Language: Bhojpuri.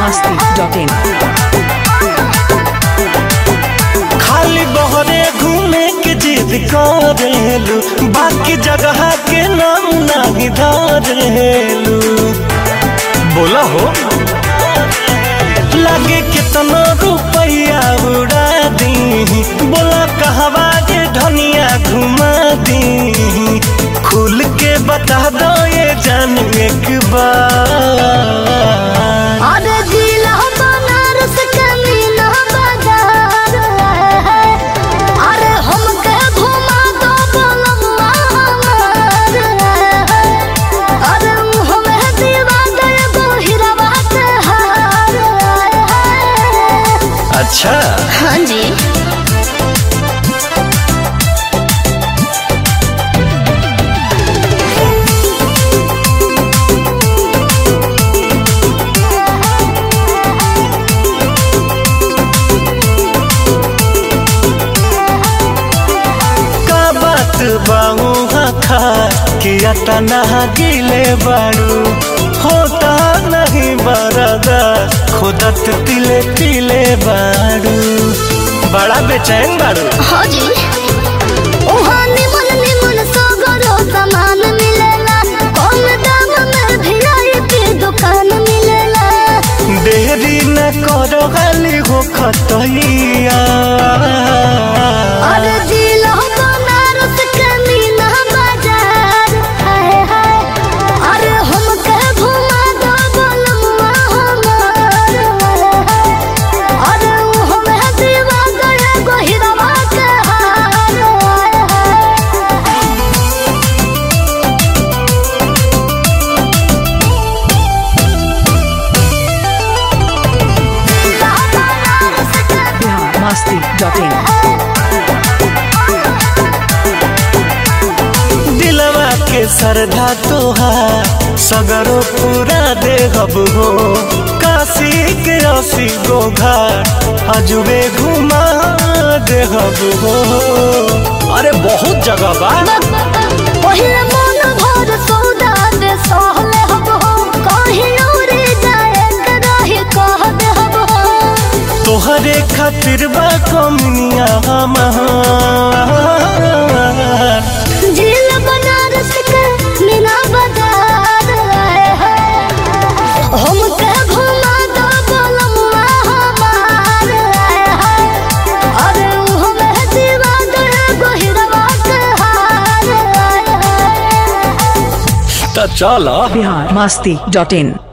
masti.in खाली बहरे घूमे के जिद करेलू बाकी जगह के नाम नहीं धरेलू बोला हो लगे कितना रुपया उड़ा दी बोला कहवा जे धनिया घुमा दी खुल के बता दो ये जान एक बार अरे जिला बनारस के मीना बाजार है अरे हमके घुमा दो बोलम्मा हमार है अरे हमें दीवा दे गो हिरवा के हार है अच्छा हाँ जी का बात बाऊ खा कि अतना गिले बारू होता नहीं बरदा खुदत तिले तिले बारू बड़ा बेचैन बारू हाँ जी वहाँ निमन निमन सगरो सामान मिलेला कम दाम में वीआईपी दुकान मिलेला देरी न करो गाली हो खतैया अरे जिला बनारस के मीना बाजार है है अरे हमके घुमा दो बोलम्मा हमार है अरे हमें दीवा गए गोहिरवा के हार है Bihar masti.in दिलवा के सरधा तोहार सगरो पूरा देहब हो काशी के असी गो घाट अजुबे घुमा देहब हो अरे बहुत जगह बा पहिले मन भर सौदा दे सहले हब हो कहीं उड़े जाए के रही कह दे हब हो तोहरे खातिर बा कमनिया हमार झील बनारस के मीना बाजार आए हैं हमके घुमा दो बोलम्मा हमार आए हैं अरे हमें दीवा दे गोहिरवा के हार आए हैं त चल Bihar masti.in